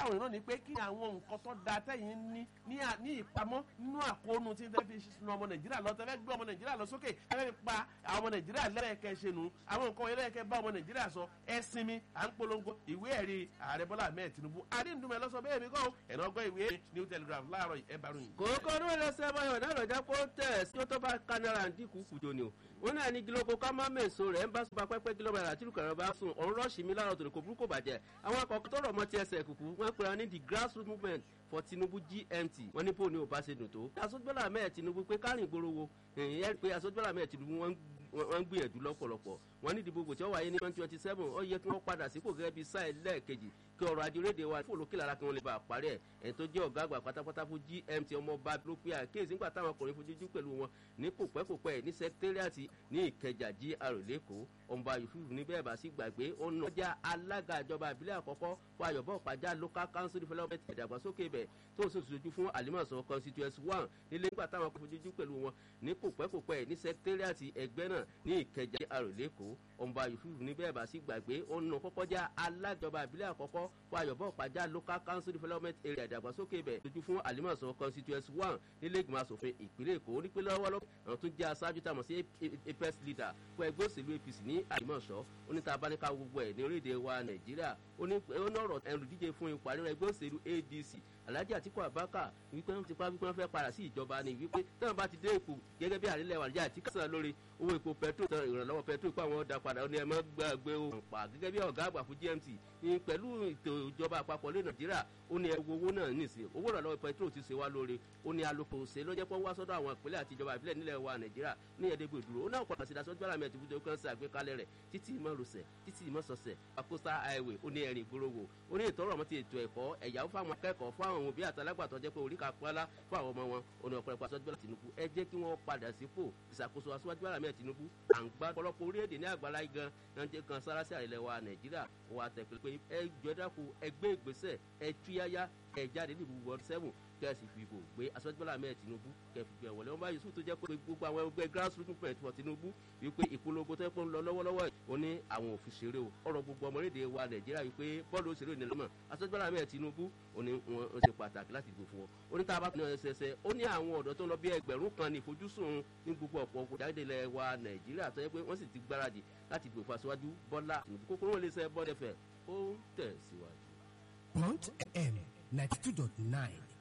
àwọn ìran ni pé kí àwọn nǹkan tó da tẹ́yìn ní ní ìpamọ́ nínú àkóónú tí fẹ́ fi sun ọmọ nàìjíríà lọ tẹ́fẹ́ gbé ọmọ nàìjíríà lọ sókè tẹ́fẹ́ fi pa àwọn ọmọ nàìjíríà lẹ́rẹ̀kẹ́ ṣe nù àwọn nǹkan ẹlẹ́rẹ̀kẹ́ bá ọmọ nàìjíríà sọ ẹ sinmi à ń polongo ìwé ẹ̀rí ààrẹ bọ́lá ahmed tinubu adéǹdùmẹ̀ lọ́sọ bẹ́ẹ̀ mi kọ́ ẹ̀nà ọgbọ́n ìwé new telegraph láàárọ̀ ẹ̀ bá ròyìn. kòókò ní wọn lọ sẹ báyọ̀ náà lọ́jà kó tẹ̀ sí tó bá kánára dínkù kùjọ ni o wọn náà ní gílókò ká má mẹ́sọ rẹ̀ ń bá sọ pẹ́pẹ́ kílómítà àti ìlúkàrọ̀ bá sùn ọ̀run rọ́ọ̀ṣì mi láàárọ̀ tòní kò burúkú bàjẹ́ àwọn akọ̀kọ̀ tó rọ̀ mọ́ ti ẹsẹ̀ kùkù wọ́n pera ní the grassroots movement for tinubu gmt wọ́n ní bó ni ò bá ṣe dùn tó. asojúbọ́lá mẹ́ẹ̀ tinubu pé kárìn gbòòrò wo ẹ̀yìn pé asojúbọ́lá mẹ́ẹ̀ tinubu wọ́n ń gbìyànjú lọ́pọ̀lọpọ̀ wọ́n ní ìdìbò gbòtí ó wáyé ní twenty twenty seven ó yẹ kí wọ́n padà sípò gẹ́gẹ́ bí sáà lẹ́ẹ̀kejì kí ọrọ̀ ajé orílẹ̀-èdè wa fún olókè lára kí wọ́n lè bá a parí ẹ̀ ẹni tó jẹ́ ọ̀gá àgbà pátápátá fún gmt ọmọọba ló pe àkíyèsí nígbà táwọn ọkùnrin fojú pẹ̀lú wọn ní kòpẹ́kòpẹ́ ní sẹkítẹ́rìàtì ní ìkẹjà gr lẹ́kọ̀ọ́ ọmọọba yusuf ní bẹ́ẹ̀ bá sí gbàgbé ó ń lọ́jà alága ìjọba ìbílẹ̀ àkọ́kọ́ fún ayọ̀bọ̀ pàjá local council development ìdàgbàsókè ibẹ̀ tó sì sojú fún alimọ̀sán constituency one nílé nígbà táwọn ọkùnrin fojú pẹ̀lú wọn ní kòpẹ́kòpẹ́ ní sẹkítẹ́rìàtì ẹgbẹ́ náà ní ìkẹjà gr lẹ́kọ̀ọ́ ọmọọba yusuf ní bẹ́ẹ̀ bá sí gbàgbé ó ń lọ kọ́kọ́ já alájọba ìbílẹ̀ àkọ́kọ́ fún ayọ̀bọ̀ pàjá local council development area ìdàgbàsókè ibẹ̀ lójú fún alimọ̀sán constituency one nílé ìgbìmọ̀ asòfin ìpínlẹ̀ èkó ní pé lọ́wọ́lọ́wọ́ àwọn tó jẹ́ aṣáájú tá a mọ̀ sí apex leader fún ẹgbẹ́ òṣèlú apc ní àlìmọ̀ṣọ́ oníta abáníká gbogbo ẹ̀ ní orílẹ̀-èdè wa nàìjíríà ó ní ọ̀rọ̀ ẹnudíje fún ipò àríwá ẹgbẹ́ òṣèlú adc alhaji atiku abaka wípé wọn ti pa wípé wọn fẹ́ padà sí ìjọba ni wípé táwọn bá ti dé ipò gẹ́gẹ́ bí àrílẹ̀ wà níjà àti kásán lórí owó epo petro tán ìrànlọ́wọ́ petro pé àwọn ọ̀dà padà ó ní ẹ má gbàgbé ohun pa gẹ́gẹ́ bí ọ̀gá àgbà fún gmt ní pẹ̀lú ètò ìjọba àpapọ̀ lé nàìjíríà ó ní ẹwọ owó náà nìsín owó ìrànlọ́wọ́ petro ti ṣe wá lórí ó ní alùpùpù ṣe ló jẹ́ pé wá sọ́dọ̀ àwọn ìpínlẹ̀ àti ìjọba ìbílẹ̀ nílẹ̀ wa nàìjíríà ní ẹ̀ẹ́dẹ́gbẹ̀ dúró ó náà kọ̀ọ̀kan sí dasọ́ gbọ́dọ̀ mẹ́tì fúnjọ kan sí àgbékalẹ̀ rẹ̀ títí ìmọ̀rùsẹ̀ títí ìmọ̀sọ̀sẹ̀ àkóso highway ó ní ẹ̀rìn ìgbòròwò ó ní ìtọ́rọ̀ mọ́ ti ètò ẹ̀kọ́ ẹ̀yàwó fáwọn akẹ́kọ̀ọ́ fún àwọn òbí àtàlágbàtọ́ jẹ́ pé orí ka pọ́nlá fún àwọn ọmọ wọn ònà ọ̀pọ̀lọpọ̀ aṣọ́jú bọ́lá tìǹbù ẹ jẹ́ kí wọ́n padà sípò ìṣàkóso aṣọ́jú bọ́lá mẹ́ẹ̀ tìǹbù à ń gbá ọ̀pọ̀lọpọ̀ orílẹ̀-èdè ní àgbàlá gan náà jẹ́ kan sára sí àrẹ̀lẹ̀ wa nàìjíríà wà tẹ̀pẹ́ pé ẹ jọdáko ẹgbẹ́ ìgbésẹ̀ ẹ túyáyá ẹ jáde nílùú world seven kẹ́sì fìbò gbé aṣọ́jú bọ́lá mẹ́ẹ̀ tìǹbù kẹfì gbẹ wọlé wọn bá yusuf tó jẹ́ pé gbogbo àwọn ẹgbẹ́ grassroots movement for tinubu wípé ìpolongo tó ń pọ́n lọ lọ́wọ́lọ́wọ́ ó ní àwọn òfin ṣeré o ọ̀rọ̀ gbogbo ọmọlédè wa nàìjíríà wípé bọ́ọ̀lù òṣèré ìnìyàn lọ́mọ aṣọ́jú bọ́lá mẹ́ẹ̀ tinubu ó ní wọn ṣe pàtàkì láti dìbò fún wọn ó ní tá a bá tún ẹsẹsẹ ó ní àwọn ọ̀dọ́ tó ń lọ bí ẹgbẹ̀rún kan ní ìfojúsùn ní gbogbo ọ̀pọ̀ òkúta ilẹ̀ wa nàìjíríà tó yẹ pé wọ́n sì ti gbáradì láti dìbò fún aṣáájú bọ́lá tinubu kókó wọn lè sẹ bọ́ọ̀dẹ̀fẹ̀ ó tẹ̀síwájú. Point FM ninety two dot nine